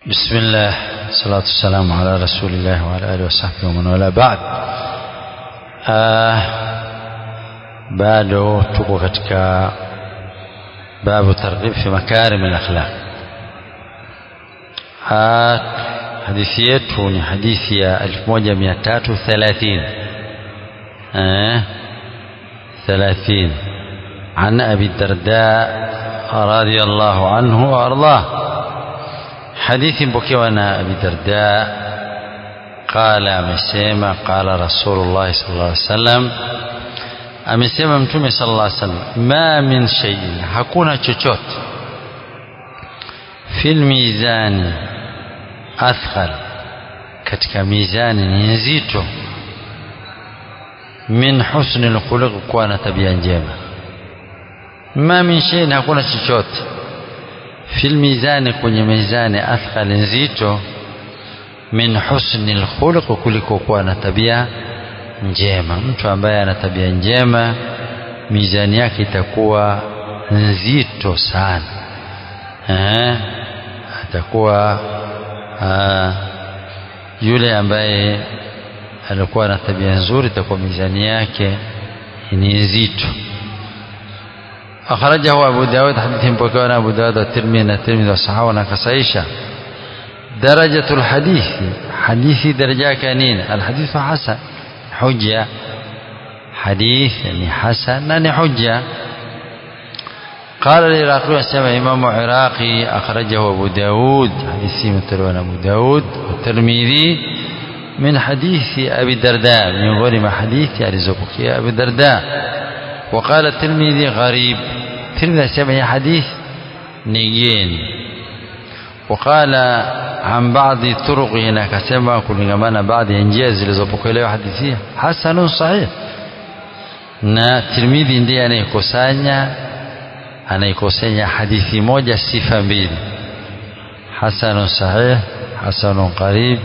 بسم الله الصلاة والسلام على رسول الله وعلى آله وصحبه ومن والاه بعد آه bado tuko katika babu targhib fi makarim al-akhlaq hadithi yetu ni hadithi ya 1330 eh 30 عن أبي الدرداء رضي الله عنه وأرضاه حديث بكيوانا أبي الدرداء قال أمسيما قال رسول الله صلى الله عليه وسلم amesema mtume sallallahu alaihi wasallam ma min shay'in hakuna chochote fil mizani athqal katika mizani ni nzito min husni alkhuluq kuwa na tabia njema ma min shay'in hakuna chochote fil mizani kwenye mizani athqal nzito min husni alkhuluq kuliko kuwa na tabia njema mtu ambaye ana tabia njema mizani yake itakuwa nzito sana eh, atakuwa aa, yule ambaye alikuwa na tabia nzuri itakuwa mizani yake ni nzito أخرجه أبو داود حديث بكوان أبو داود والترمذي الترمذي والصحابة ونكسائشة درجة الحديث حديث درجة كانين الحديث حسن حجة حديث يعني حسن يعني حجة قال العراقي سمع إمام عراقي أخرجه أبو داود حديث متروان أبو داود والترمذي من حديث أبي الدرداء من غير ما حديث يرزقك يا أبي الدرداء وقال الترمذي غريب الترمذي سمع حديث نيين وقال عن بعض طرقه na akasema kulingamana baadhi ya njia zilizopokelewa hadithi hasanun sahih na Tirmidhi ndiye anayekusanya anayekusanya hadithi moja sifa mbili hasanun sahih hasanun qarib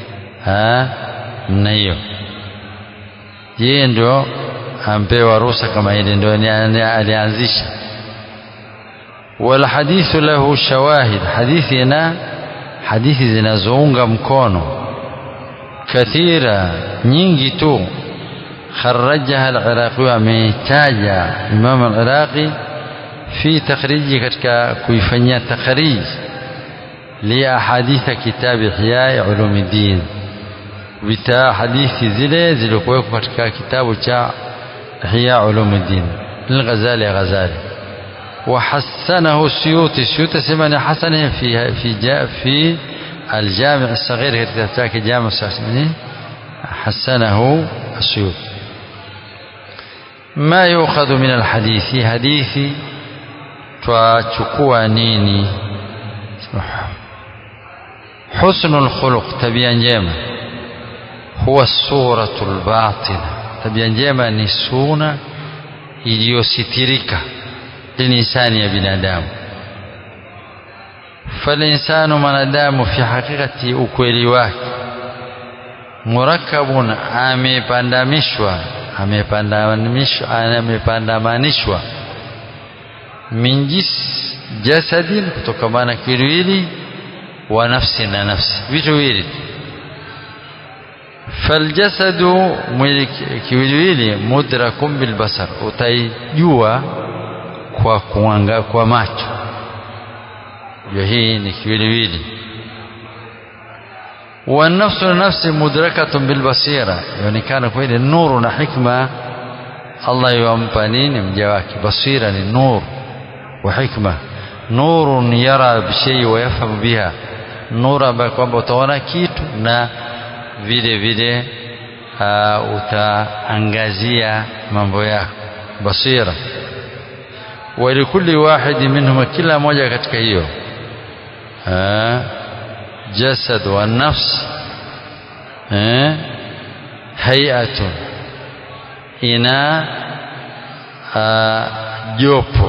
na hiyo yeye ndio ampewa ruhusa kama ile ndio alianzisha والحديث له شواهد حديثنا hadithi zinazounga mkono kathira nyingi tu kharajaha al-Iraqi ametaja Imam al-Iraqi fi takhriji katika kuifanyia takhrij li ahaditha kitab Ihya Ulumuddin vita hadithi zile zilizokuwekwa katika kitabu cha Ihya Ulumuddin lil-Ghazali Ghazali وحسنه السيوطي السيوطي سمعني حسنه في في جاء في الجامع الصغير كتابك جامع الصغير حسنه السيوطي ما يؤخذ من الحديث حديث twachukua nini حسن الخلق tabia njema huwa suratul batina tabia njema ni suna iliyositirika للإنسان يا بنادم فالإنسان منادام في حقيقة ukweli wake murakabun amepandamishwa amepandamishwa amepandamanishwa min jis jasadin kutokamana kiwili wa nafsi na nafsi vitu viwili faljasadu mwili kiwiliwili mudrakun bilbasar utaijua kwa kuanga kwa macho hiyo hii ni kiwiliwili والنفس نفس مدركة بالبصيرة يونekana kweli nuru na hikma Allah yampa nini mja wake basira ni nur wa hikma nurun yara bishay wa yafhamu biha nur ambayo kwamba utaona kitu na vile vile utaangazia mambo yako basira ولكل واحد منهما كلا moja katika hiyo jasad wa nafs hayatun ina jopo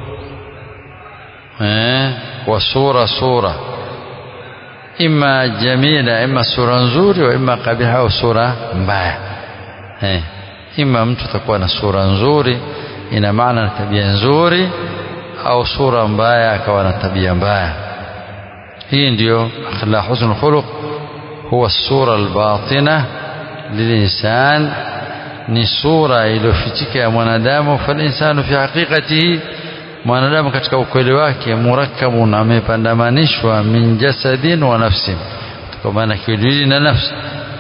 wa sura sura ima jamila ima sura nzuri wa ima kabiha au sura mbaya ima mtu atakuwa na sura nzuri ina maana na tabia nzuri au sura mbaya akawa na tabia mbaya hii ndio akhlaq husnul khuluq huwa sura albatina lilinsan ni sura iliyofichika ya mwanadamu falinsanu fi haqiqatihi mwanadamu katika ukweli wake murakkabun amepandamanishwa min jasadin wa nafsin kwa maana kiwiliwili na nafsi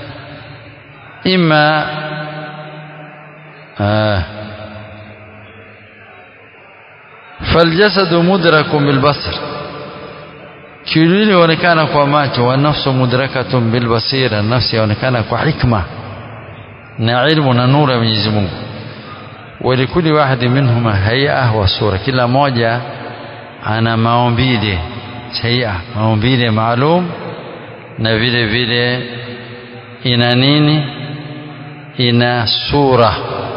ima آه فالجسد مدرك بالبصر kiwiliwili huonekana kwa macho wa nafsu mudrakatun bilbasira nafsi yaonekana kwa hikma na ilmu na nuru ya Mwenyezi Mungu walikuli wahidi minhuma hay'a wa sura kila moja ana maumbile hay'a maumbile maalum na vile vile ina nini ina sura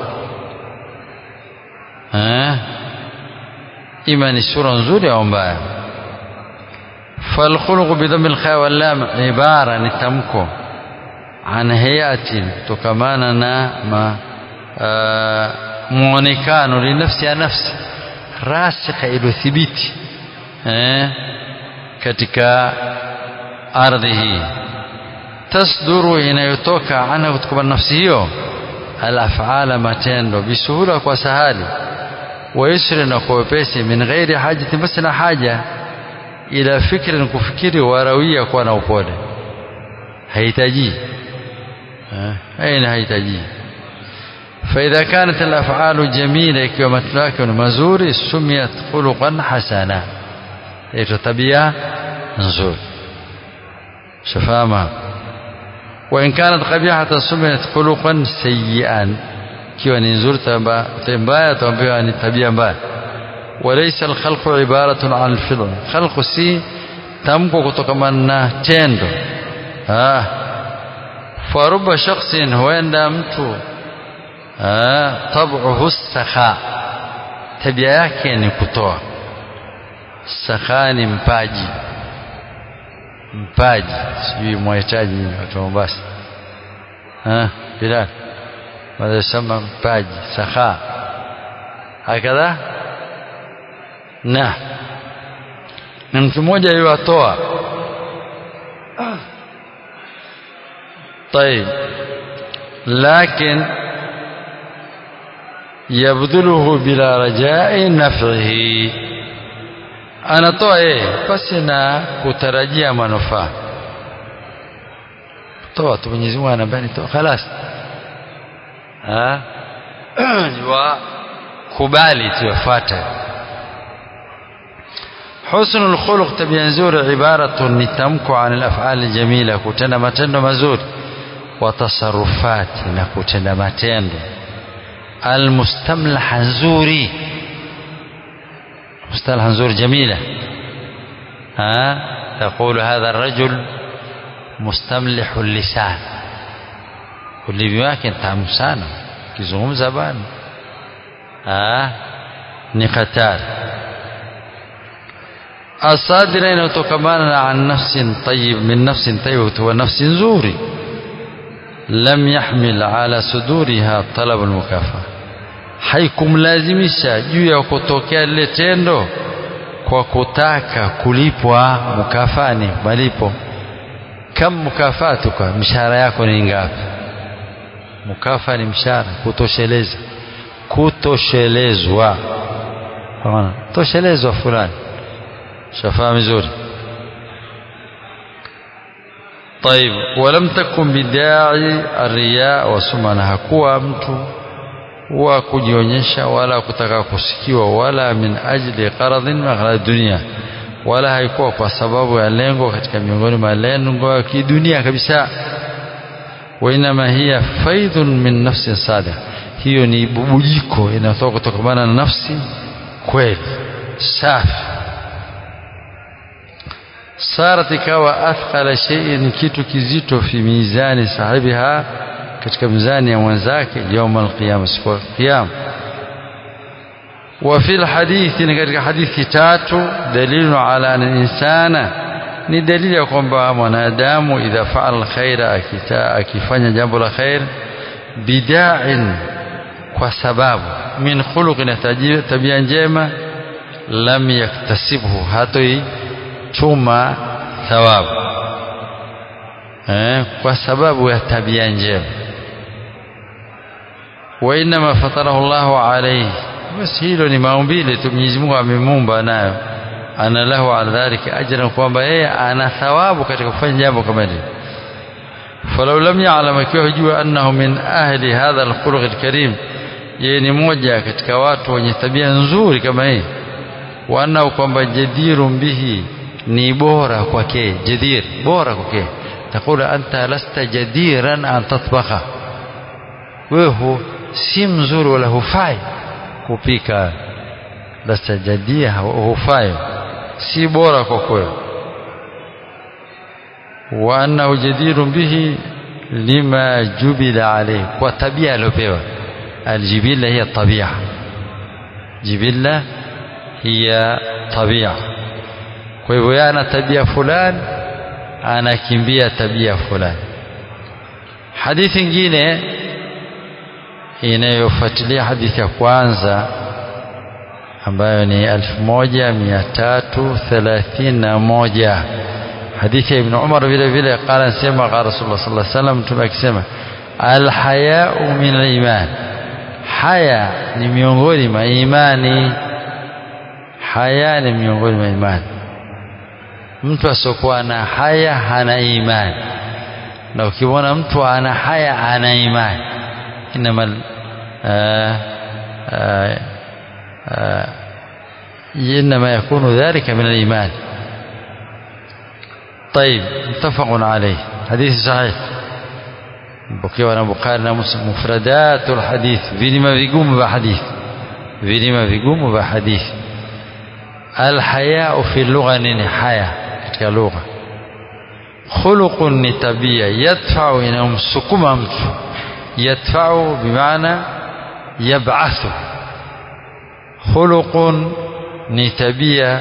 eh ima ni sura nzuri au mbaya فالخلق بضم الخاء واللام عبارة نتمكو عن هيئة تكمانا ما muonekano linafsi ya nafsi rasikha iliyothibiti eh, katika ardhi hii tasduru inayotoka ana kutoka nafsi hiyo alafala matendo bisuhula kwa sahali wayusri na kwa wepesi min ghairi hajati basi na haja ila fikri kufikiri warawia kuwa na upole hahitaji aina hahitaji فإذا كانت الأفعال جميلة كما تلاك مزور سميت خلقا حسنا طبيعة نزول شفاما وإن كانت قبيحة سميت خلقا سيئا كيوا نزور تنبايا تنبايا طبيعة mbaya وليس الخلق عبارة عن الفضل خلق سي tamko kutokamana na tendo ah faruba shakhsin huenda mtu tabuhu sakha tabia yake ni kutoa sakha ni mpaji mpaji sijui mwahitaji nini watu wa Mombasa Bilal wanasema mpaji sakha hakadha na ni mtu mmoja yuwatoa طيب لكن yabdhuluhu bila rajai naf'ihi anatoa yeye pasi na kutarajia manufaa toa tu Mwenyezi Mungu anambia toa خلاص ah wa kubali tuyafuate حسن الخلق tabia nzuri ibaratu ni tamko an al-af'al jamila kutenda matendo mazuri wa tasarrufati na kutenda matendo المستملح نزوري مصطلح نزور جميلة ها تقول هذا الرجل مستملح اللسان ulimi wake tamu sana kizungumza bana ni hatari asadira inayotokamana an nafsin tayyib min nafsin tayyib wa nafsin nzuri lam yahmil ala suduriha talab almukafa haikumlazimisha juu ya kutokea lile tendo kwa kutaka kulipwa mukafani malipo kam mukafatuka mshahara yako ni ngapi mukafa ni mshahara kutosheleza kutoshelezwa ona toshelezwa fulani shafaa vizuri طيب ولم تكن بداعي الرياء وسمعة hakuwa mtu wa kujionyesha wala kutaka kusikiwa wala min ajli qaradhin min dunia wala haikuwa kwa sababu ya lengo katika miongoni mwa lengo ya kidunia kabisa wainama hiya faidhun min nafsin sadiq hiyo ni bubujiko inatoka kutokana na nafsi kweli safi sarat ikawa athqala shay'in kitu kizito fi mizani sahibiha katika mizani ya mwenzake يوم القيامه siku ya kiyama وفي الحديث katika hadithi tatu dalilu ala an insana ni dalili ya kwamba mwanadamu idha faala alkhaira akifanya jambo la khair bida'in kwa sababu min khuluqin tabia njema lam yaktasibhu hatoi chuma thawabu eh, kwa sababu ya tabia njema wa inma fatarahu Allahu alayhi basi hilo ni maumbile tu Mwenyezi Mungu amemuumba nayo ana lahu ala dhalika ajran kwamba yeye ana thawabu katika kufanya jambo kama hili falau lam ya'lam akiwa hujua annahu min ahli hadha alkhuluq alkarim yeye ni moja katika watu wenye tabia nzuri kama hii wa annahu kwamba jadirun bihi ni bora kwake jadir bora kwake takula anta lasta jadiran an tatbakha wewe si mzuri wala hufai kupika lasta jadia hufai si bora kwa kweli wa annahu jadirun bihi lima jubila alayhi kwa tabia aliyopewa aljibilla hiya tabia jibilla hiya tabia kwa hivyo yeye ana tabia fulani anakimbia tabia fulani hadithi nyingine inayofuatilia hadithi ya kwanza ambayo ni 1331 hadithi ya Ibn Umar vile vile qala sema qala Rasulullah sallallahu alaihi wasallam mtume akisema alhaya'u min aliman haya ni miongoni mwa imani haya ni miongoni mwa imani mtu asiokuwa na haya hana imani na ukimwona mtu ana haya ana imani inama إنما يكون ذلك من الإيمان طيب متفق عليه حديث صحيح بكي na Bukhari na Muslim mufradatul hadith vilima vigumu vya hadithi vilima vigumu vya hadithi alhayau fi lugha nini haya katika lugha khuluqun ni tabia yadfau inamsukuma mtu yadfau bimaana yab'athu khuluqun ni tabia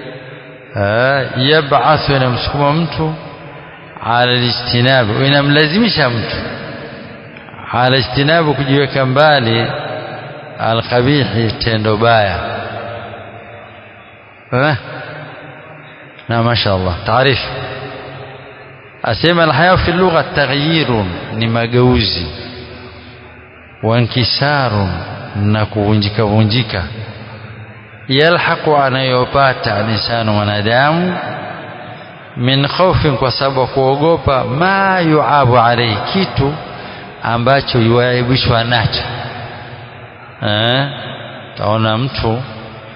yab'athu inamsukuma mtu ala lijtinabi inamlazimisha mtu ala ijtinabu kujiweka mbali alqabihi tendo baya na mashaallah taarifu asema alhaya fi lugha taghyirun ni mageuzi wankisarun na kuvunjika vunjika yalhaqu anayopata lisanu mwanadamu min khaufin kwa sababu kuogopa ma yuabu alayhi kitu ambacho yuaibishwa nacho eh taona mtu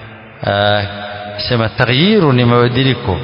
sema taghyiru ni mabadiliko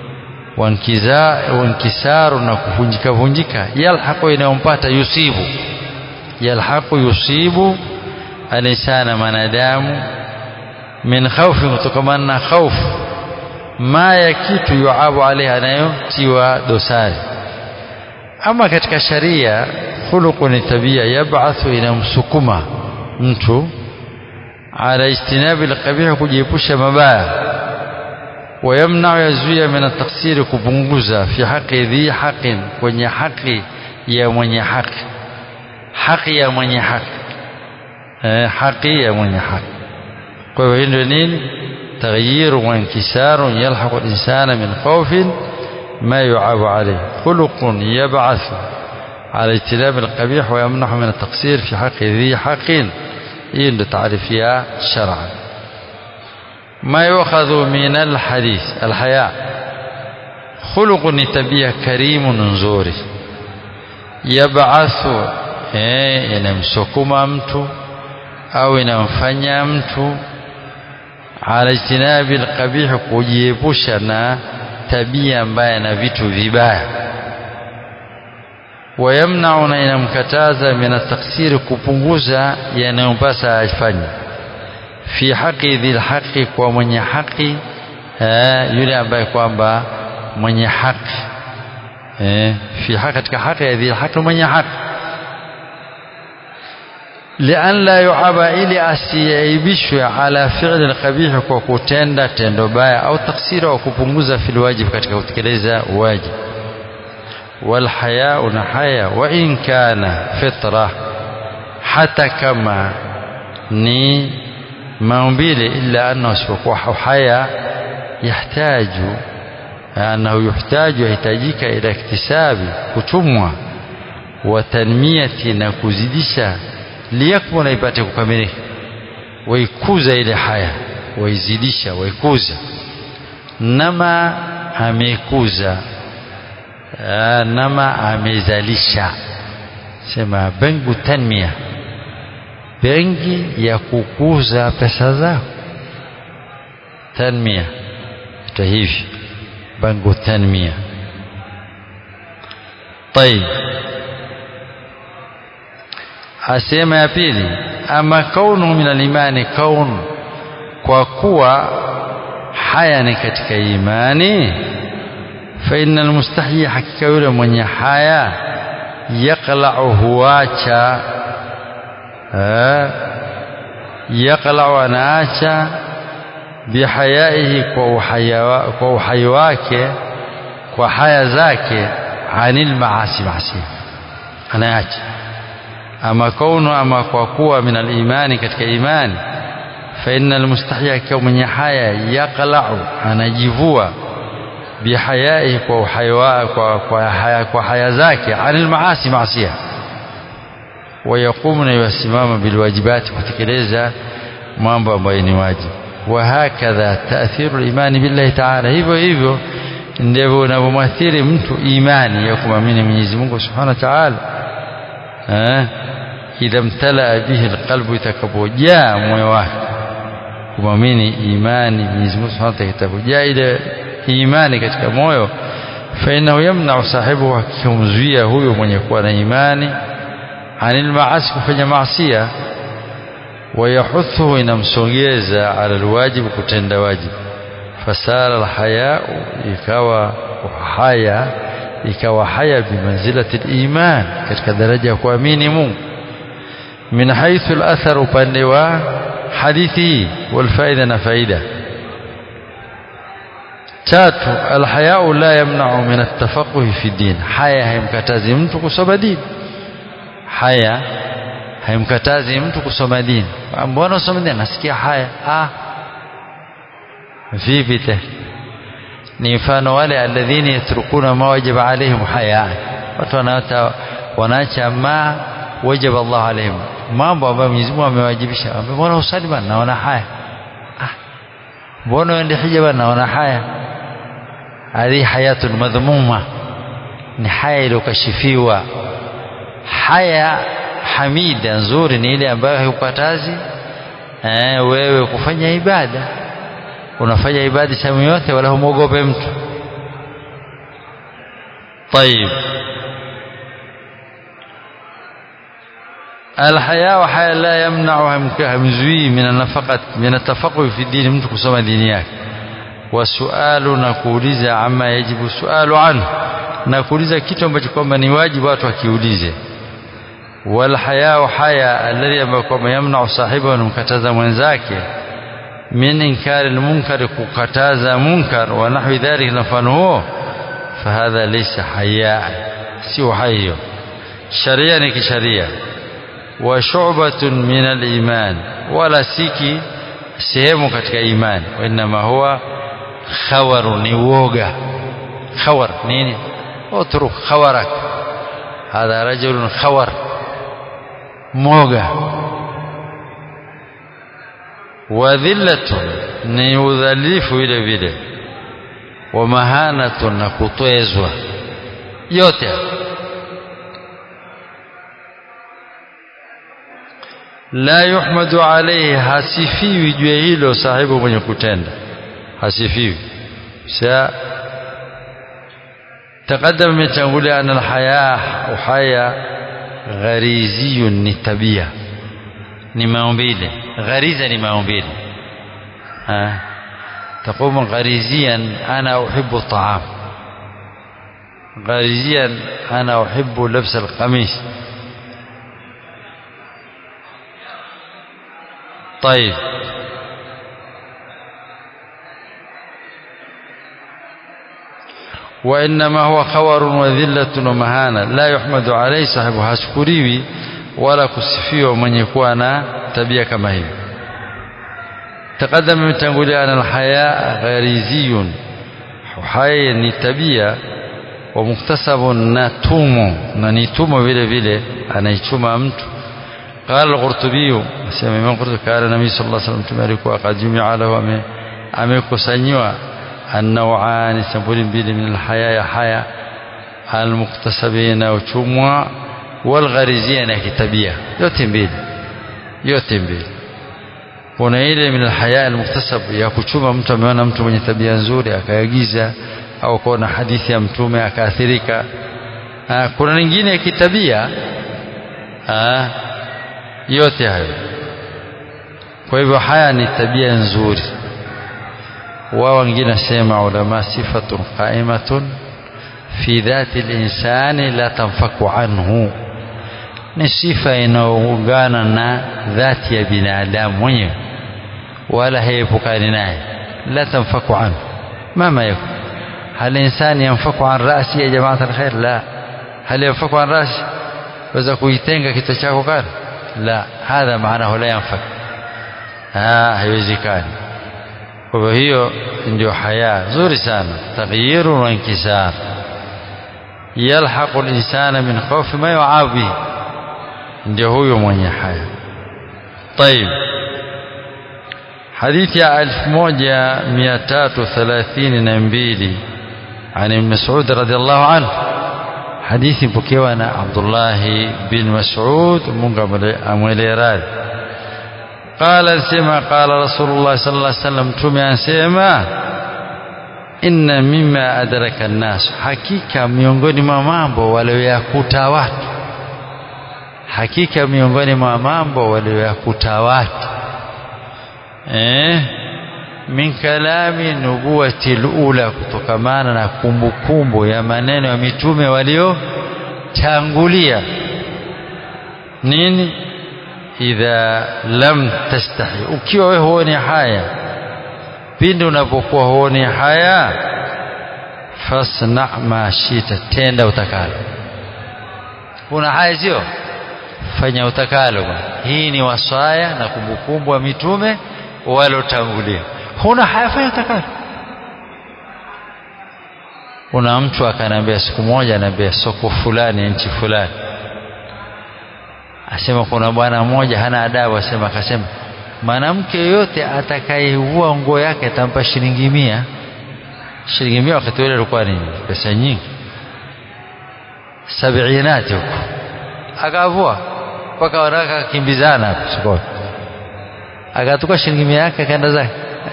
wankisaru na kuvunjika vunjika yalhaqu inayompata yusibu yalhaqu yusibu alisana manadamu min khawfi kutokamana na khaufu ma ya kitu yuabu alaihi anayotiwa dosari ama katika sharia khuluqu ni tabia yab'athu inamsukuma mtu ala ijtinabi alqabih kujiepusha mabaya wayamna'u yazuia min ataksiri kupunguza fi haqi dhi haqin kwenye haki ya mwenye haki haki ya mwenye haki eh, haki ya mwenye haki kwa hivyo ndio nini تغيير وانكسار يلحق الإنسان من خوف ما يعاب عليه خلق يبعث على اجتناب القبيح ويمنح من التقصير في حق ذي حق إن تعرفها شرعا ما يؤخذ من الحديث الحياء خلق نتبيه كريم نزوري يبعث inamsukuma mtu au inamfanya mtu ala ijtinabi alqabih kujiepusha na tabia mbaya na vitu vibaya wayamnau na inamkataza min ataksiri kupunguza yanayompasa afanye fi haqi dhil haqi kwa mwenye haki yule ambaye kwamba mwenye haki fi haqi katika haki ya dhil haqi mwenye haki lian la yuaba ili asiaibishwe ala fi'li alqabih kwa kutenda tendo baya au taksira au kupunguza fil wajib katika kutekeleza wajib wal haya'u na haya wa in kana fitra hata kama ni maumbile illa anna usipokuwa haya yahtaju annahu yuhtaju yahitajika ila iktisabi kutumwa wa tanmiyati na kuzidisha liyakmula ipate kukamilika waikuza ile haya waizidisha waikuza nama amekuza nama amezalisha sema bengu tanmia bengi ya kukuza pesa zako tanmia ita hivi bengu tanmia طيب asema ya pili ama kaunu min alimani kaun kwa kuwa haya ni katika imani fa inna almustahyi hakika yule mwenye haya yaqla'u huacha yaqla'u anaacha bihayaihi kwa uhaya kwa uhai wake kwa haya zake anil maasi maasi anaacha ama kaunu ama kwa kuwa min alimani katika imani fa inna almustahya kwa mwenye haya yaqla'u anajivua bihayaihi kwa uhai kwa kwa haya kwa haya zake anil maasi maasiya wayaqumu na yasimama bilwajibati kutekeleza mambo ambayo ni wajibu wahakadha taathiru limani billahi taala hivyo hivyo ndivyo unavyomwathiri mtu imani ya kumwamini Mwenyezi Mungu subhanahu wa ta'ala idha mtalaa bihi alqalbu itakapojaa moyo wake kumwamini imani Mwenyezi Mungu subhanahu wa ta'ala itakapojaa ile imani katika moyo fa innahu yamna'u sahibu hakimzuia huyo mwenye kuwa na imani anil maasi kufanya maasia wayahuthuhu inamsongeza ala alwajibu kutenda wajibu fasara alhayau ikawa haya ikawa haya bimanzilati aliman katika daraja ya kuamini Mungu min haythu alathar upande wa hadithi wal faida na faida tatu alhayau la yamna'u min at-tafaqquh fi din haya haimkatazi mtu kusoma dini haya haimkatazi mtu kusoma dini mbona usome dini nasikia haya ah vipi te ni mfano wale alladhina yatrukuna ma wajaba alaihim haya watu wanaacha wanaacha ma wajaba Allah alaihim mambo ambayo Mwenyezi Mungu amewajibisha mbona usali bana naona haya ah mbona uende hija bana naona haya hadi hayatun madhmuma ni haya iliyokashifiwa haya hamida nzuri ni ile ambayo haikukatazi eh, wewe kufanya ibada unafanya ibada sehemu yote wala humwogope mtu طيب الحياء حياء لا يمنع همزوي من النفقة من التفقه في الدين mtu kusoma dini yake wasualu na kuuliza ama yajibu sualu anhu na kuuliza kitu ambacho kwamba ni wajibu watu wakiulize والحياء حياء الذي ambao yamna'u sahibahu anamkataza mwenzake min inkari almunkar kukataza munkar wa nahwi dhalika na mfano huo fahadha laysa haya sio hayo sharia ni kisharia wa shu'batun min aliman wala siki sehemu katika imani wa inma huwa khawaru ni woga khawar nini utruk khawarak hadha rajulun khawar moga wadhillatun ni udhalifu vile vile wa mahanatun na kutwezwa yote la yuhmadu alayhi hasifiwi juu ya hilo sahibu mwenye kutenda hasifiwi sa تقدم متنقول أن الحياة وحياة غريزي ni tabia ni maumbile غريزة ni maumbile تقوم غريزيا أنا أحب الطعام غريزيا أنا أحب لبس القميص طيب وإنما هو خور وذلة ومهانة لا يحمد عليه صاحبه hashukuriwi wala kusifiwa mwenye kuwa na tabia kama hiyo تقدم من تنقول أن الحياء غريزي uhai ni tabia wa muktasabun na tumo na ni tumo vile vile anaichuma mtu قال القرطبي سمع من قرطبي قال النبي صلى الله عليه وسلم تمالك قد جمع له amekusanywa النوعان سبول mbili من الحياة يا حياة المكتسبين uchumwa والغريزية na kitabia yote mbili yote mbili kuna ile min alhaya almuktasab ya kuchuma mtu ameona mtu mwenye tabia nzuri akaagiza au kuona hadithi ya mtume akaathirika kuna nyingine ya kitabia Aa, yote hayo kwa hivyo haya ni tabia nzuri wao wengine nasema ulama sifatun qaimatun fi dhati linsani la tanfaku anhu ni sifa inayoungana na dhati ya binadamu mwenyewe wala haepukani naye la tanfaku anhu mama yakun هل إنسان ينفك عن رأسي يا جماعة الخير لا هل ينفك عن رأسي waweza kuitenga kichwa chako kale la hadha maanahu la yanfak haiwezekani kwa hivyo hiyo ndio haya nzuri sana taghyiru wa inkisar yalhaqu linsana min khawfi ma yuabu bihi ndio huyo mwenye haya طيب حديث يا 1332 عن ابن مسعود رضي الله عنه hadithi mpokewa na Abdullah bin Mas'ud Mungu amwelee radhi qala alisema qala Rasulullah sallallahu alaihi wasallam mtume ansema inna mimma adraka an-nas hakika miongoni mwa mambo walioyakuta watu hakika miongoni mwa mambo walioyakuta watu eh min kalami nubuwati lula kutokamana na kumbukumbu ya maneno ya mitume waliotangulia nini idha lam tastahi ukiwa wewe huoni haya pindi unapokuwa huoni haya fasna ma shita tenda utakalo una haya sio fanya utakalo bwana hii ni wasaya na kumbukumbu ya mitume walotangulia huna haya fanya utakalo kuna mtu akaniambia siku moja anaambia soko fulani nchi fulani asema kuna bwana mmoja hana adabu asema akasema mwanamke yoyote atakayevua nguo yake atampa shilingi mia shilingi mia wakati ule ilikuwa ni pesa nyingi sabiinati huko akavua mpaka wanawake akimbizana hapo sokoni akatuka shilingi mia yake akaenda zake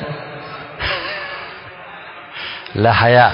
la haya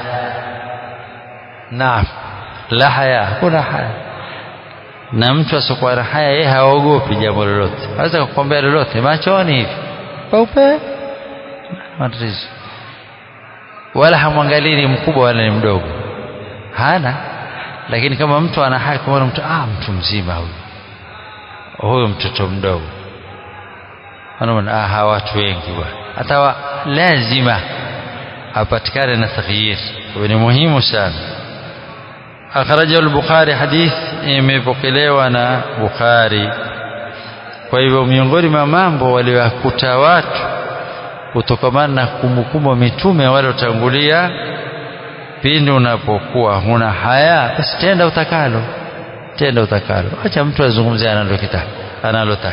naam la haya hakuna haya na mtu asiokuwa na haya yeye haogopi jambo lolote aweza kukwambia lolote machoni hivi paupe matatizo wala hamwangalii ni mkubwa wala ni mdogo hana lakini kama mtu ana haki kumwona mtu ah mtu mzima huyu huyu mtoto mdogo wanaona ah hawa watu wengi bwana hata lazima apatikane na taghyir ni muhimu sana akhrajahu al-bukhari hadith imepokelewa na bukhari kwa hivyo miongoni mwa mambo waliokuta watu kutokamana na kumbukumbu mitume waliotangulia pindi unapokuwa huna haya basi tenda utakalo tenda utakalo acha mtu azungumzie analokitaka analotaka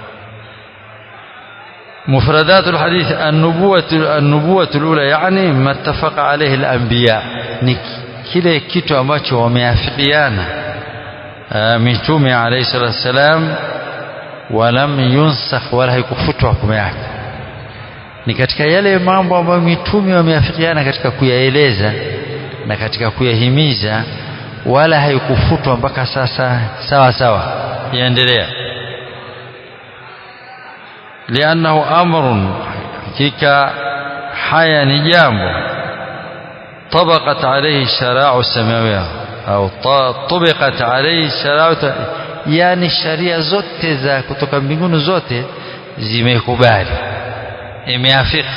مفردات الحديث النبوة النبوة الأولى يعني ما اتفق عليه الأنبياء kile kitu ambacho wameafikiana mitume alayhi salatu wassalam walam yunsakh wala haikufutwa hukumu yake ni katika yale mambo ambayo mitume wameafikiana katika kuyaeleza na katika kuyahimiza wala haikufutwa mpaka sasa sawa sawa yaendelea لأنه أمر hakika haya ni jambo طبقت عليه الشرائع السماوية أو طبقت عليه الشرائع yani sharia zote za kutoka mbinguni zote zimekubali imeafiki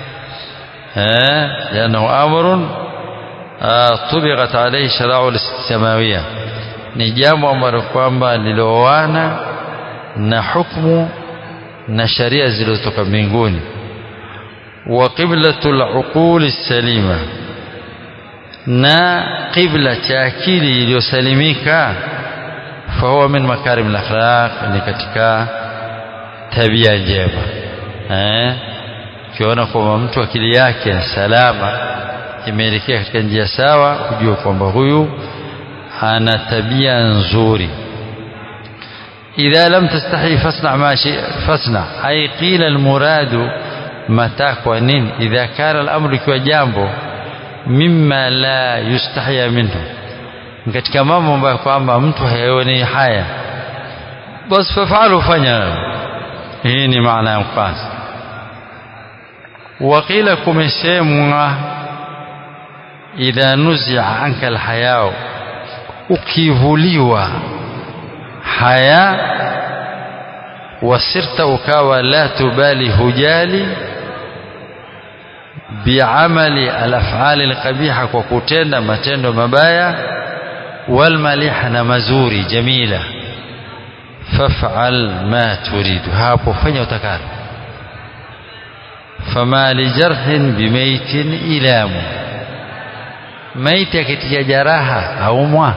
eh لأنه أمر طبقت عليه الشرائع السماوية ni jambo ambalo kwamba liloana na hukumu na sharia zilizotoka mbinguni wa qiblatul uquli salima na qibla cha akili iliyosalimika fahuwa min makarim al-akhlaq ni katika tabia njema eh ukiona kwamba mtu akili yake salama imeelekea katika njia sawa ujue kwamba huyu ana tabia nzuri idha lam tastahi fasna ma shi fasna ay qila almuradu matakwa nini idha kana al-amru ikiwa jambo mimma la yustahya minhu katika mambo ambayo kwamba mtu hayaoni haya basi fafalu fanya hii ni maana ya kwanza وقيل kumesemwa idha nuzia anka alhayao ukivuliwa haya wasirta ukawa la tubali hujali biamali alafali alqabiha kwa kutenda matendo mabaya walmaliha na mazuri jamila faf'al ma turidu hapo fanya utakalo fama lijarhin bimaitin ilamu maiti akitia jaraha aumwa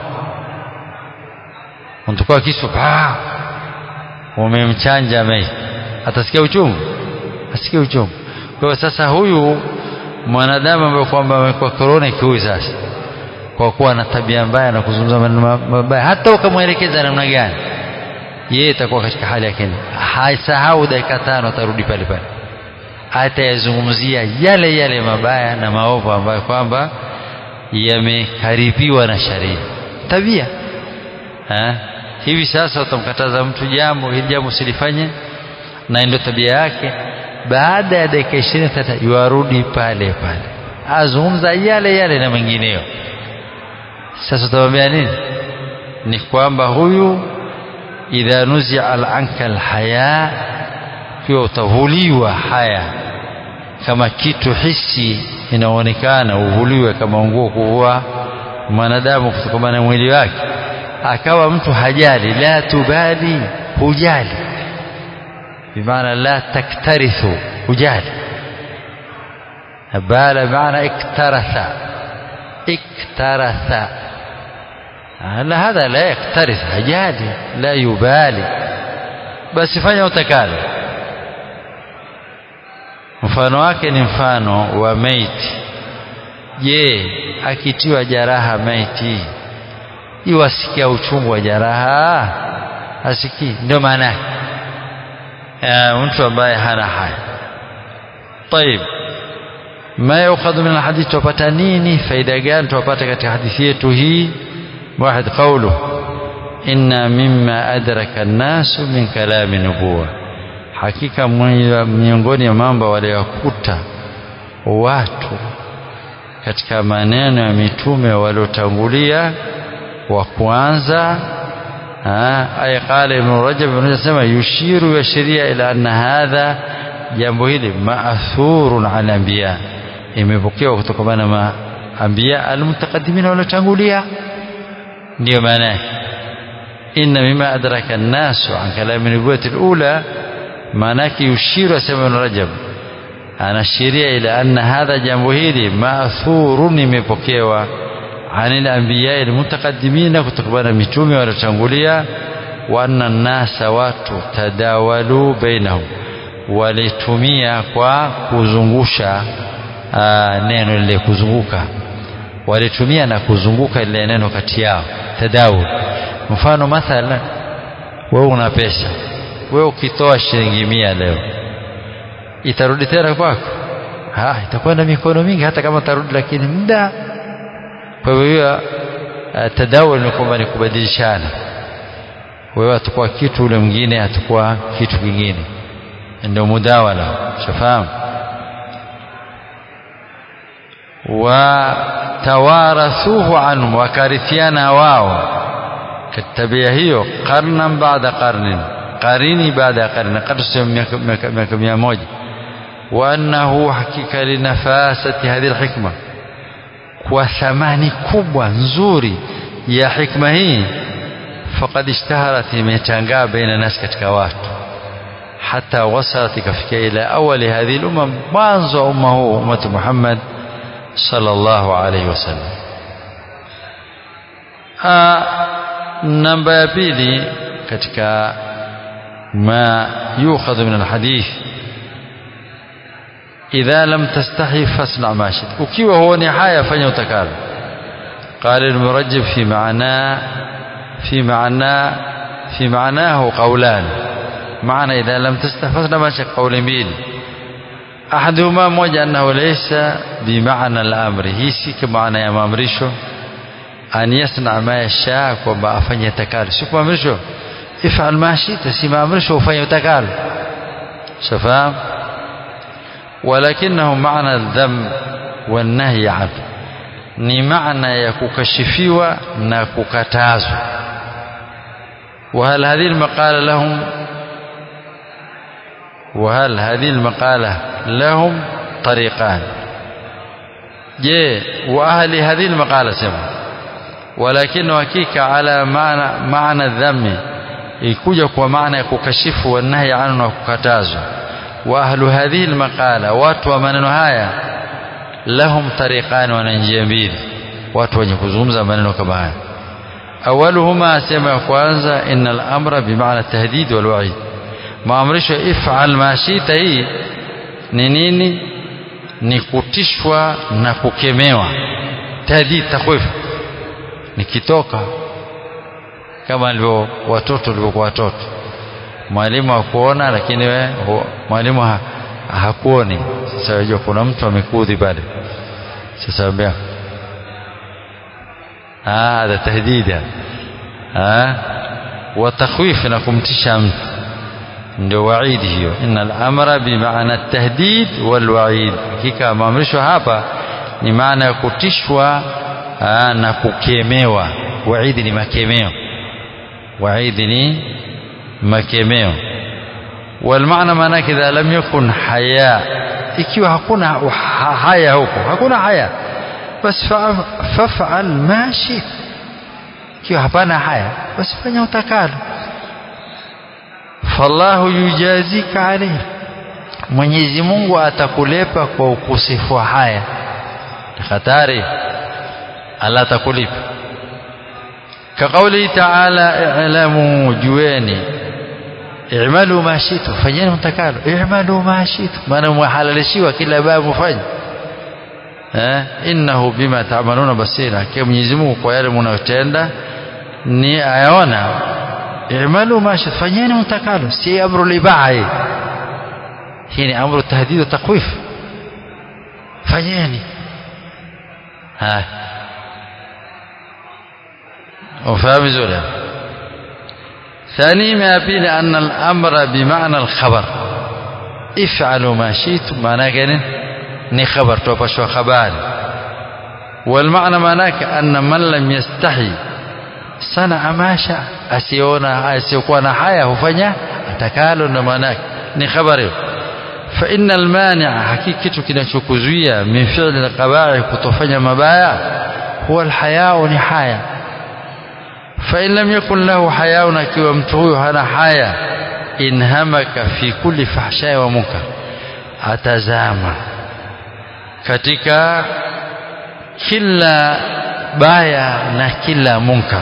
untukua kisu paa umemchanja maiti atasikia uchungu asikia uchungu kwa hiyo sasa huyu mwanadamu ambaye kwamba amekuwa korona kiui sasa kwa kuwa na tabia mbaya na kuzungumza maneno mabaya hata ukamwelekeza namna gani yeye itakuwa katika hali yake haisahau dakika tano atarudi pale pale atayazungumzia yale yale mabaya na maovu ambayo kwamba yamekaribiwa na sharia tabia ha? hivi sasa utamkataza mtu jambo hili jambo usilifanye na ndio tabia yake baada ya dakika ishirini tata yuarudi pale pale azungumza yale yale na mengineyo sasa utamwambia nini ni kwamba huyu idha nuzia al anka alhaya kiwa utavuliwa haya kama kitu hisi inaonekana uvuliwe kama nguo kuvua mwanadamu kutokana na mwili wake akawa mtu hajali la tubali hujali bimaana la taktarithu hujali bala maana iktaratha iktaratha لا هذا لا يكترث هجالي لا يبالي بس fanya utakalo mfano wake ni mfano wa maiti je akitiwa jaraha maiti iwasikia uchungu wa jaraha asikii ndio maana yake mtu ambaye hana haya طيب ما يؤخذ من الحديث tupata nini faida gani tupata katika hadithi yetu hii واحد قوله إن مما أدرك الناس من كلام نبوة hakika miongoni ya mambo waliokuta watu katika maneno ya mitume waliotangulia wa kwanza aya qala ibn rajab ibn rajab sema yushiru yashiria ila anna hadha jambo hili maathurun ala anbiya imepokewa kutokana na maanbiya almutaqaddimin waliotangulia ndio maana yake inna mima adraka an-nasu an kalami nubuwati al-ula maana yake yushiru asema ibn rajab anashiria ila anna hadha jambo hili maathurun imepokewa anil anbiya almutaqaddimina kutokana mitume waliotangulia wa anna nasa watu tadawalu bainahum walitumia kwa kuzungusha aa, neno lile kuzunguka walitumia na kuzunguka ile neno kati yao tadawul mfano mathala wewe una pesa wewe ukitoa shilingi mia leo itarudi tena kwako ha itakwenda mikono mingi hata kama tarudi lakini muda kwa hiyo tadawul ni kwamba ni kubadilishana wewe atakuwa kitu ule mwingine atakuwa kitu kingine ndio mudawala shafahamu watawarathuhu anhum wakarithiana wao tabia hiyo qarnan baada qarnin qarini baada ya qarni kadri miaka mia moja wa annahu hakika linafasati hadhihi alhikma kwa thamani kubwa nzuri ya hikma hii faqad ishtaharat imetangaa baina nas katika watu hata wasalat ikafikia ila awali hadhihi lumma mwanzo wa umma huu ummatu Muhammad sallallahu alayhi wasallam namba ya pili katika ma yukhadhu min alhadith idha lam tastahi fasna ma shit ukiwa huoni haya fanya utakalo قال المرجب في معناه في معناه في معناه قولان معنى إذا لم تستحفظ ما شك قول ميل أحدهما موجه أنه ليس بمعنى الأمر هي سيك معنى يا مامريشو أن يصنع ما يشاء وما أفن يتكال سيك مامريشو افعل ما شئت سي مامريشو وفن يتكال شفاهم ولكنه معنى الذم والنهي عنه ni maana ya kukashifiwa na kukatazwa وهل هذه المقالة لهم وهل هذه المقالة لهم طريقان je واهل هذه المقالة سمع ولكن hakika على معنى معنى الذم ikuja kwa maana ya kukashifu wanahi anu na kukatazwa wa ahlu hadhihi almaqala watu wa maneno haya lahum tariqan wana njia mbili watu wenye kuzungumza maneno kama haya awaluhuma sema ya kwanza innal amra bimaana tahdid wal wa'id maamrisho if'al ma shita hii ni nini ni kutishwa na kukemewa tahdid takhwif nikitoka kama alivyo watoto walivyokuwa watoto mwalimu hakuona lakini we mwalimu ha, hakuoni sasa unajua kuna mtu amekudhi pale sasa ambia ah hada tahdida ah wa takhwif na kumtisha mtu ndio waidi hiyo innal amra bimaana tahdid wal waid hakika maamrisho hapa ni maana ya kutishwa na kukemewa waidi ni makemeo waidi ni makemeo والمعنى maanake idha lam yakun haya ikiwa hakuna haya huko hakuna haya bas faf'al ma shit ikiwa hapana haya basi fanya utakalo fallahu yujazika alayhi Mwenyezi Mungu atakulepa kwa ukosefu wa haya hatari Allah atakulipa كقوله تعالى اعلموا جواني i'malu ma shitu fanyeni mtakalo i'malu ma shitu maana mwahalalishiwa kila babu fanya eh innahu bima ta'maluna basira kwa Mwenyezi Mungu kwa yale mnayotenda ni ayaona i'malu ma shitu fanyeni mtakalo si amru libai hii ni amru tahdid wa takwif fanyeni ha ufahamu vizuri ثاني ما يبين أن الأمر بمعنى الخبر افعلوا ما شئتم معناه كان ني خبر توبشوا خبار والمعنى معناه أن من لم يستحي صنع ما شاء أسيونا أسيكون حياة هفنيا أتكالوا نماناك ني خبر فإن المانع حقيقة كنشكوزية من فعل القبائع كتفنيا مبايا هو الحياء نحايا فإن لم يكن له حياء akiwa mtu huyo hana haya inhamaka fi kulli fahsha wa munkar atazama katika kila baya na kila munkar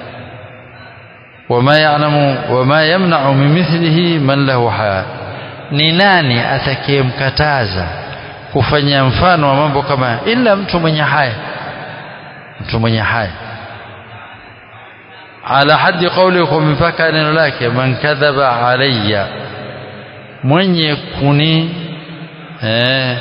wama ya'lamu wama yamna'u min mithlihi man lahu haya ni nani atakayemkataza kufanya mfano wa mambo kama ila mtu mwenye haya mtu mwenye haya على حد قولكم mpaka neno lake man kadhaba alayya mwenye kuni eh,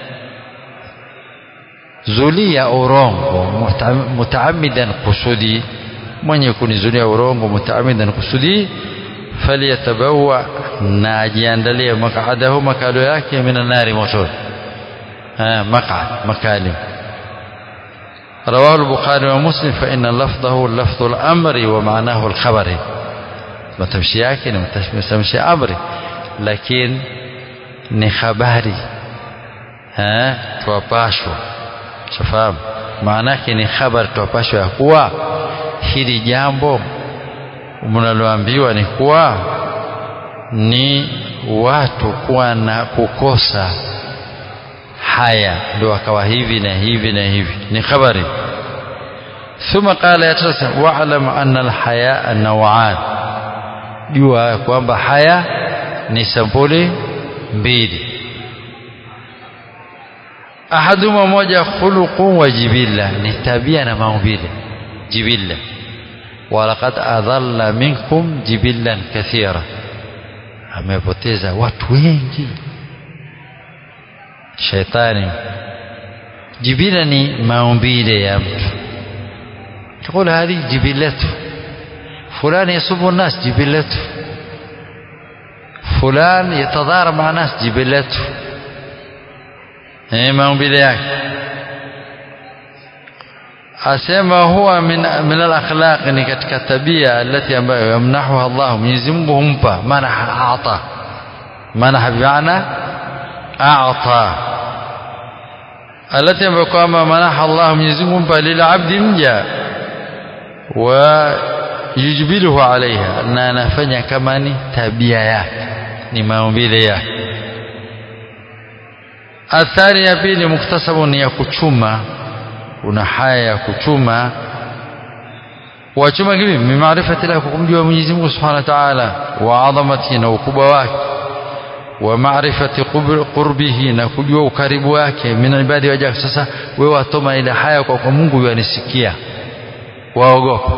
zulia urongo mutaamidan kusudi mwenye kunizulia urongo mutaamidan kusudi falyatabawa na ajiandalie maqadahu makalo yake mina nari motoni maqad makalim رواه البخاري ومسلم فإن لفظه لفظ الأمر ومعناه الخبر ما تمشي yake ni mtamshi amri lakini ni habari eh tuwapashwa shafahamu maana yake ni habari tuwapashwa ya kuwa hili jambo mnaloambiwa ni kuwa ni watu kuwa na kukosa haya ndio akawa hivi na hivi na hivi ni habari ثم قال ya tatu wa'lam anna al-hayaa naw'an jua kwamba haya ni sampuli mbili ahaduma moja khuluqun wa jibilla ni tabia na maumbile jibilla walaqad adalla minkum jibillan kathira amepoteza watu wengi shetani jibila ni maumbile ya mtu تقول هذه جبلته فلان يسب الناس جبلته فلان يتضارب مع ناس جبلته ايه maumbile yake asema huwa min min al-akhlaq ni katika tabia alati ambayo yamnahuha Allah Mwenyezi Mungu humpa manaha a'ta manaha bi'ana a'ta alati ambayo kwamba manaha Allah Mwenyezi Mungu humpa lil'abdi mja wa yujbiluhu alaiha na anafanya kama ni tabia yake ni maumbile yake athari ya pili muktasabu ni ya kuchuma una haya ya kuchuma wachuma kivi mimaarifati la kumjua Mwenyezi Mungu Subhanahu wa Ta'ala wa adhamati na ukubwa wake wa maarifati qurbihi na kujua ukaribu wake min ibadi wajaka sasa wewe watoma ile haya kwa kwa Mungu yanisikia waogopa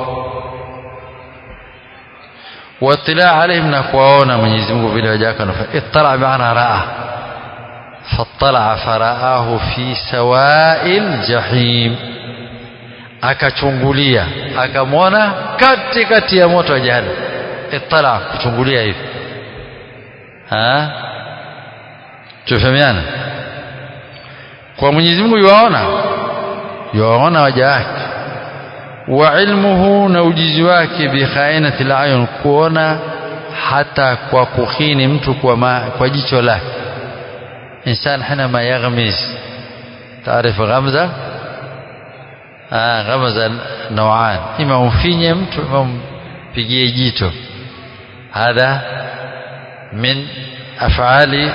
watila alaihim na kuwaona Mwenyezi Mungu vile wajaka ittala bi'ana ra'a fattala faraahu fi sawa'il jahim akachungulia akamwona kati kati ya moto wa jahannam ittala kuchungulia hivi ha tufahamiana kwa Mwenyezi Mungu yuwaona yuwaona waja wake wa ilmuhu na ujizi wake bi khainati al-ayun kuona hata kwa kukhini mtu kwa, ma, kwa jicho lake insan حينما يغمز تعرف غمزه آه غمزه نوعان اما umfinye mtu ama umpigie jito هذا من افعال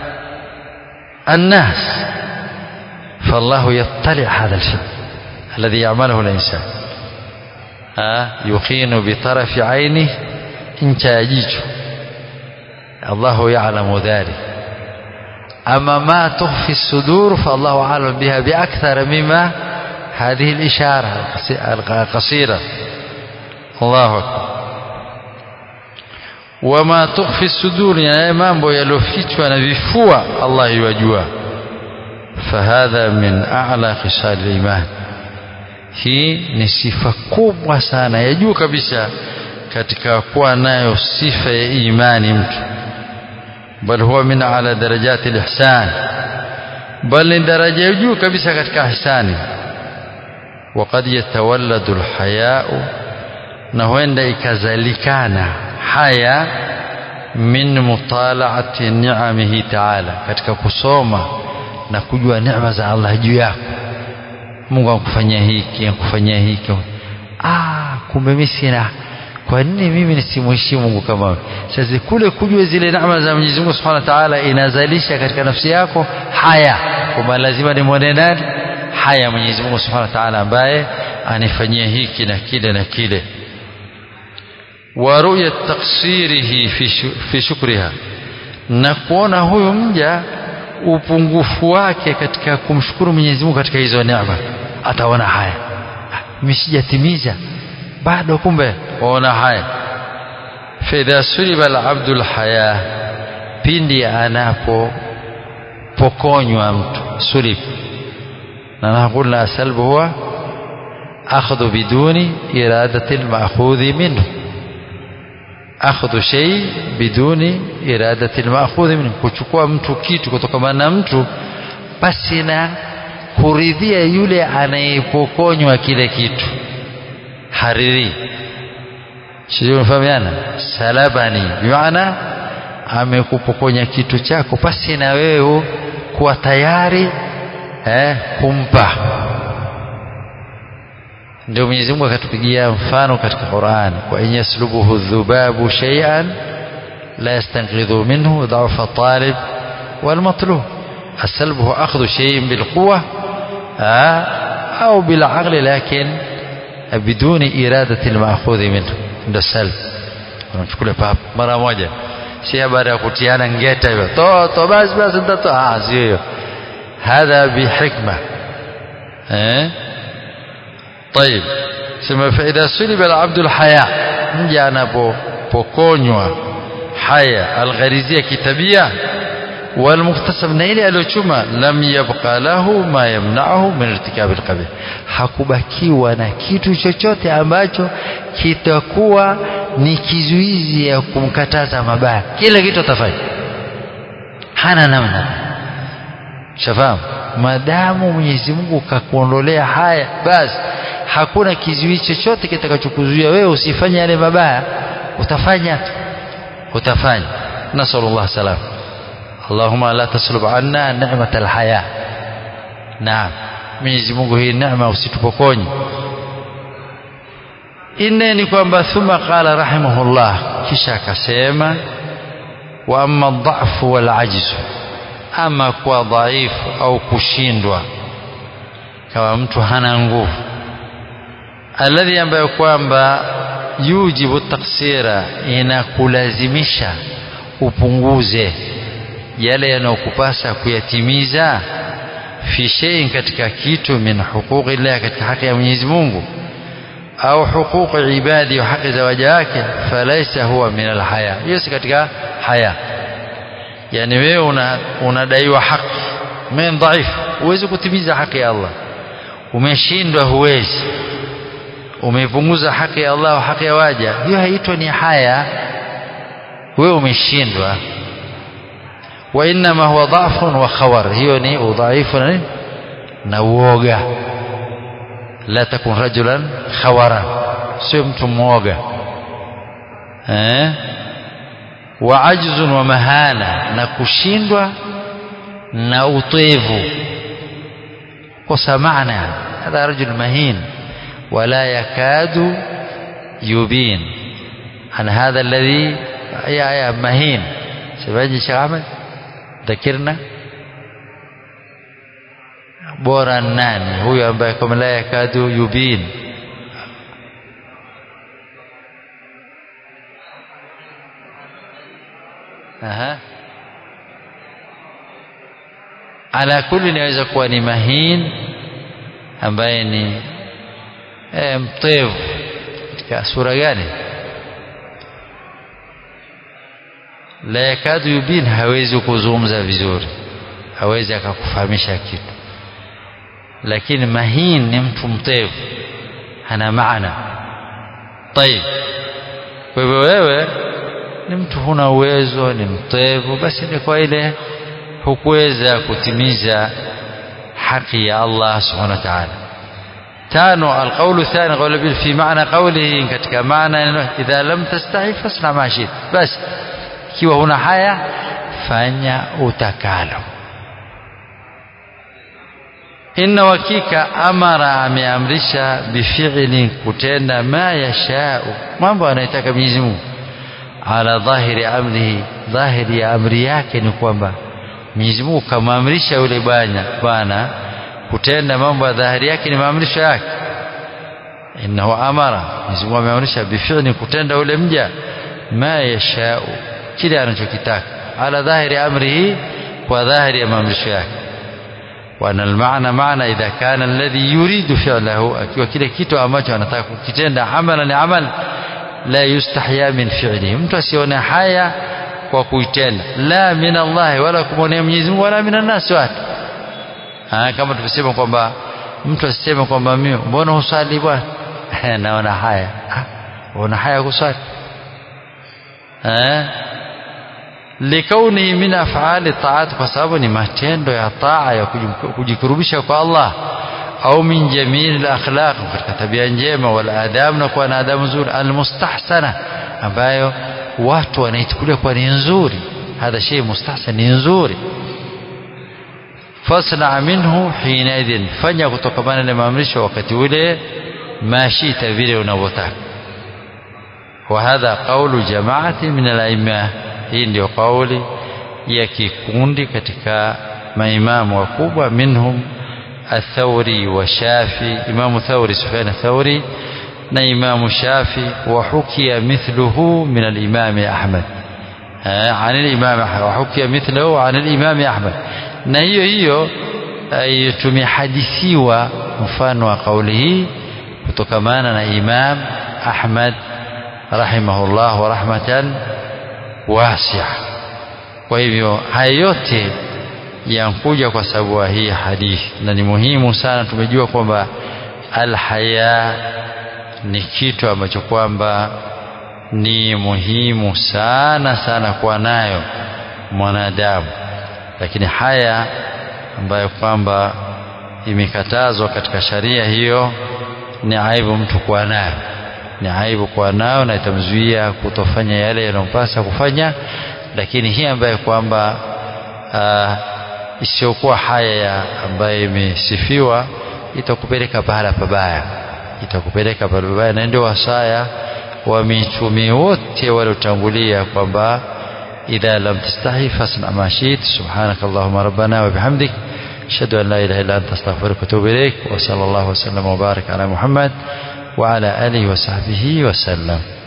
الناس فالله يطلع هذا الشيء الذي يعمله الانسان آه يخين بطرف عينه انت جيجو الله يعلم ذلك أما ما تخفي الصدور فالله أعلم بها بأكثر مما هذه الإشارة القصيرة الله أكبر وما تخفي الصدور يعني mambo yaliyofichwa na vifua Allah yajua فهذا من أعلى خصال الإيمان hii ni sifa kubwa sana ya juu kabisa katika kuwa nayo sifa ya imani mtu بل هو من على درجات الإحسان بل درجة يجو كبسة كتك إحسان وقد يتولد الحياء نهوين إكزالكانا حياء من مطالعة نعمه تعالى كتك كسوما na kujua neema za Allah juu yako Mungu akufanyia hiki akufanyia hiki ah kumbe mimi sina kwa nini mimi nisimheshimu Mungu kama wewe sasa kule kujua zile neema za Mwenyezi Mungu Subhanahu wa Ta'ala inazalisha katika nafsi yako haya kwamba lazima nimwone nani haya Mwenyezi Mungu Subhanahu wa Ta'ala ambaye anifanyia hiki na kile na kile wa ru'ya taqsirihi fi shukriha na kuona huyu mja upungufu wake katika kumshukuru Mwenyezi Mungu katika hizo neema ataona haya mimi sijatimiza bado kumbe waona haya فإذا سلب العبد الحياة pindi anapopokonywa mtu sulib na nakulna salbu huwa akhdhu biduni iradati alma'khudhi minhu akhdhu shay biduni iradati alma'khudhi minhu kuchukua mtu kitu kutokana na mtu basi na kuridhia yule anayepokonywa kile kitu hariri sio unafahamiana salabani bimaana amekupokonya kitu chako basi na wewe kuwa tayari eh, kumpa ndio Mwenyezi Mungu akatupigia mfano katika Qur'an wa in yaslubuhu dhubabu shay'an la yastanqidhu minhu dha'fa talib wal matlub السلب أخذ شيء بالقوة أو بالعقل لكن biduni iradati almaakhudhi minhu ndio salb unachukua pap mara moja si habari ya kutiana ngeta hivyo to to basi basi nitatoa ah sio hiyo hadha bihikma eh طيب sema faida suliba alabdu alhaya mja anapopokonywa haya algharizia kitabia والمكتسب na ile aliyochuma lam yabqa lahu ma yamna'uhu min irtikab alqabih hakubakiwa na kitu chochote ambacho kitakuwa ni kizuizi ya kumkataza mabaya kila kitu atafanya hana namna shafahamu madamu Mwenyezi Mungu kakuondolea haya basi hakuna kizuizi chochote kitakachokuzuia wewe usifanye yale mabaya utafanya utafanya nasallallahu salam اللهم لا تسلب عنا نعمة الحياة نعم Mwenyezi Mungu hii neema usitupokonye inne ni kwamba thumma qala rahimahullah kisha akasema wa amma dhafu wal ajzu ama kwa dhaifu au kushindwa kama mtu hana nguvu alladhi ambayo kwamba yujibu taksira inakulazimisha upunguze yale yanayokupasa kuyatimiza fi shay'in katika kitu min huquqi llah katika haki ya Mwenyezi Mungu au huquqi ibadi wa haki za waja wake falaisa huwa min alhaya hiyo si katika haya yani wewe una unadaiwa haki men dhaif huwezi kutimiza haki ya Allah umeshindwa huwezi umepunguza haki ya Allah wa haki ya waja hiyo haitwa ni haya wewe umeshindwa وإنما هو ضعف وخور هيوني وضعيف نووغا لا تكن رجلا خورا سمت موغا eh وعجز ومهانة نكشindwa na utevu kosa maana هذا رجل مهين ولا يكاد يبين عن هذا الذي يا يا مهين سبحان شيخ احمد ذكرنا bora nani huyo ambaye kama la yakadu yubin aha ala kulli inaweza kuwa ni mahin ambaye ni e, mtevu katika sura gani la yakadu yubin hawezi kuzungumza vizuri hawezi akakufahamisha kitu lakini mahin ni mtu mtevu hana maana طيب kwa hivyo wewe ni mtu huna uwezo ni mtevu basi ni kwa ile hukuweza kutimiza haki ya Allah subhanahu wa ta'ala tano alqawlu الثاني قول في معنى قوله katika maana idha lam tastahi fasna ma shit basi ikiwa huna haya fanya utakalo inna wakika amara ameamrisha bifi'li kutenda ma yashau mambo anayotaka Mwenyezi Mungu ala dhahiri amrihi dhahiri ya amri yake ni kwamba Mwenyezi Mungu kamamrisha yule bwana bwana kutenda mambo ya dhahiri yake ni maamrisho yake innahu amara Mwenyezi Mungu ameamrisha bifi'li kutenda yule mja ma yashau kile anachokitaka ala dhahiri amrihi kwa dhahiri ya maamrisho yake وأن المعنى معنى إذا كان الذي يريد فعله akiwa kile kitu ambacho anataka kukitenda amalan ni amal la yustahya min fi'lihi mtu asione haya kwa kuitenda la min Allah wala kumwonea Mwenyezi Mungu wala min nas watu kama tulisema kwamba mtu asiseme kwamba mimi mbona husali bwana naona haya una haya kusali eh likaunihi min af'ali ta'at kwa sababu ni matendo ya taa ya kujikurubisha kwa Allah au min jamil akhlaq katika tabia njema wal adab na kuwa na adabu nzuri almustahsana ambayo watu wanaichukulia kwa ni nzuri hadha shay mustahsan ni nzuri fasna minhu hina idhin fanya kutokamana na maamrisho wakati ule mashita vile unavyotaka وهذا قول جماعة من الأئمة hii ndio kauli ya kikundi katika maimamu wakubwa minhum الثوري وشافي إمام ثوري سفيان الثوري na Imamu Shafi wa hukia mithluhu min al-Imam Ahmad عن الإمام أحمد وحكي مثله عن الإمام أحمد na hiyo hiyo tumehadithiwa mfano wa kauli hii kutokamana na Imam Ahmad rahimahullah wa rahmatan wasia kwa hivyo haya yote yankuja kwa sababu ya hii hadithi na ni muhimu sana tumejua kwamba alhaya ni kitu ambacho kwamba ni muhimu sana sana kuwa nayo mwanadamu lakini haya ambayo kwamba imekatazwa katika sharia hiyo ni aibu mtu kuwa nayo ni aibu kuwa nayo na itamzuia kutofanya yale yanayompasa kufanya lakini hii ambayo kwamba isiyokuwa haya ya ambayo imesifiwa itakupeleka pahala pabaya itakupeleka pahala pabaya na ndio wasaya wa mitume wote waliotangulia kwamba idha lam tastahi fasna ma shit subhanaka allahumma rabbana wa bihamdik ashhadu an la ilaha illa anta astaghfiruka wa atubu ilaik wa sallallahu wa sallam wa barik ala muhammad wa ala alihi wa sahbihi wa sallam